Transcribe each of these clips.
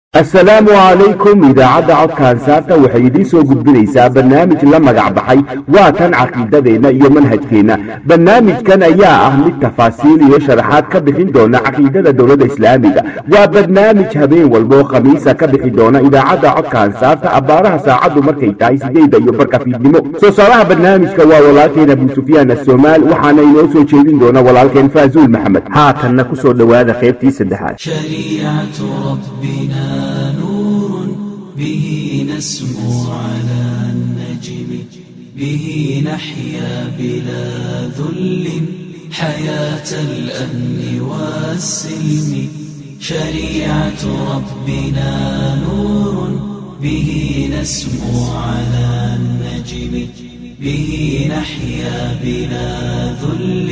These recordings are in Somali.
assalaamu calaykum idaacadda codka ansaarta waxay idiin soo gudbinaysaa barnaamij la magac baxay waa tan caqiidadeenna iyo manhajkeenna barnaamijkan ayaa ah mid tafaasiil iyo sharaxaad ka bixin doona caqiidada dowladda islaamiga waa barnaamij habeen walboo khamiisa ka bixi doona idaacadda codka ansaarta abbaaraha saacaddu markay tahay sideyda iyo barka fiidnimo soo saaraha barnaamijka waa walaalkeen abu sufyaan asoomaal waxaana inoo soo jeedin doona walaalkeen faazuul maxamed haatanna kusoo dhowaada qaybtii saddexaad شريعة ربنا نور به نسمو على النجم به نحيا بلا ذل حياة الأمن والسلم شريعة ربنا نور به نسمو على النجم به نحيا بلا ذل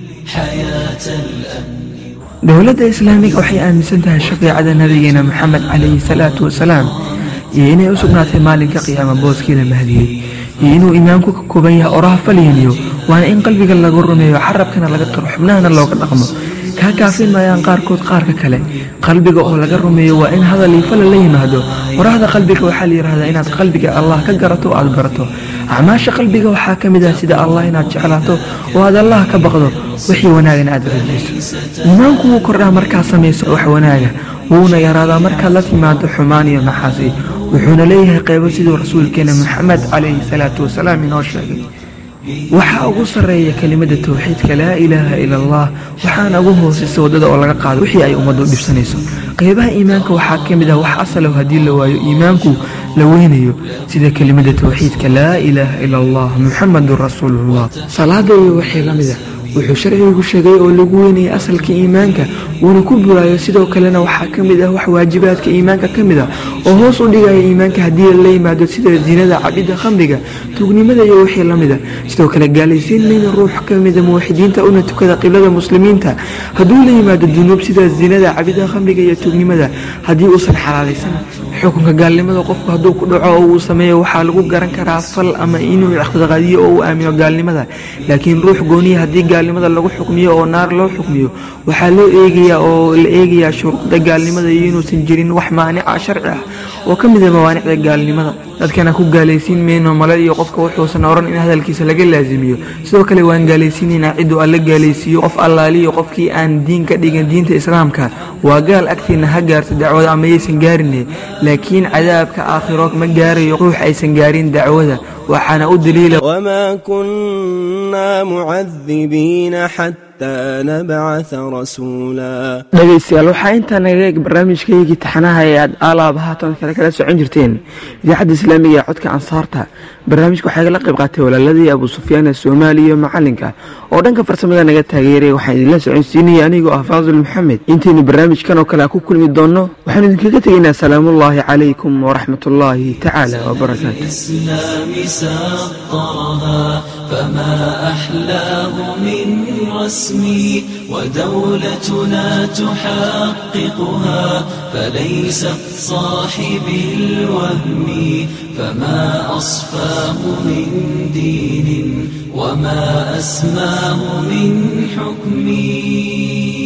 حياة الأمن dowladda islaamiga waxay aaminsan tahay shafiicada nabigeena moxamed calayhi salaatu wasalaam iyo inay u sugnaatay maalinka qiyaama booskiina mahdiyey iyo inuu iimaanku ka kooban yahay oraha falyimiyo waana in qalbiga lagu rumeeyo xarabkana laga qiro xubnahana looga dhaqmo kaa kaafin maayaan qaarkood qaarka kale qalbiga oo laga rumeeyo waa in hadal iyo fala la yimaado qorahda qalbiga waxaa la yidhahdaa inaad qalbiga allah ka garato o aad barato acmaasha qalbiga waxaa ka mid ah sida allah inaad jeclaato oo aad allah ka baqdo wixii wanaagana aad rajayso iimaanku wuu kordhaa markaad samayso wax wanaaga wuuna yaraadaa markaad la timaado xumaan iyo maxaasi wuxuuna leeyahay qaybo siduu rasuulkeena moxamed calayhi salaatu wasalaam inoo sheegay waxaa ugu sarreeya kelimada towxiidka laa ilaaha ila allah waxaana ugu hoosaysa waddada oo laga qaado wixii ay ummaddu dhibsanayso qaybaha iimaanka waxaa ka mid ah wax asalow haddii la waayo iimaanku la weynayo sida kelimada towxiidka laa ilaaha ila allah muxamadun rasuulullah salaada iyo wixii la mid ah wuxuu sharcigu sheegay oo lagu weynayay asalka iimaanka wuuna ku buraayo sidoo kalena waxaa ka mid ah wax waajibaadka iimaanka ka mid ah oo hoos u dhigaya iimaanka haddii la yimaado sida zinada cabidda khamriga tuugnimada iyo wixii la mid a sidoo kale gaalaysiin mayna ruux ka mida muwaxidiinta una tukada qiblada muslimiinta hadduu la yimaado dunuub sida zinada cabidda khamriga iyo tuugnimada haddii uusan xalaalaysan xukunka gaalnimada qofku hadduu ku dhaco oo uu sameeyo waxaa lagu garan karaa fal ama inuu iqtiqaadiyo oo uu aamino gaalnimada laakiin ruux gooniya haddii gaalnimada lagu xukmiyo oo naar loo xukmiyo waxaa loo eegayaa oo la eegayaa shuruucda gaalnimada iyo inuusan jirin wax maanica sharci ah oo ka mid a mawaanicda gaalnimada dadkana ku gaalaysiin mayno male iyo qofka wuxuusan oran in hadalkiisa laga laasimiyo sidoo kale waan gaalaysiinaynaa cidduu alla gaalaysiiyo qof allaaliyo qofkii aan diin ka dhigan diinta islaamka waa gaal agtiina ha gaarto dacwada ama yaysan gaarine laakiin cadaabka aakhiro ma gaarayo ruux aysan gaarin dacwada waxaana u daliila وما كنا معذبين حتى نبعث رسولا dhegaystayaal waxaa intaa naga eeg barnaamijkaygii taxanaha ee aad aalaaba haatan kale kala socon jirteen idaacadda islaamiga ee codka ansaarta barnaamijka waxaa igala qayb qaatay walaaladii abu sufyaan ee soomaaliya iyo macalinka oo dhanka farsamada naga taageeray waxaan idinla soconsiinaya anigoo ah faadul maxamed intaynu barnaamijkan oo kale ku kulmi doonno waxaanu idinkaga tegaynaa salaamullaahi calaykum waraxmat ullaahi tacaala wabarakaatu الإسلام سطرها فما أحلاه من رسمي ودولتنا تحققها فليست صاحب الوهم فما أصفاه من دين وما أسماه من حكم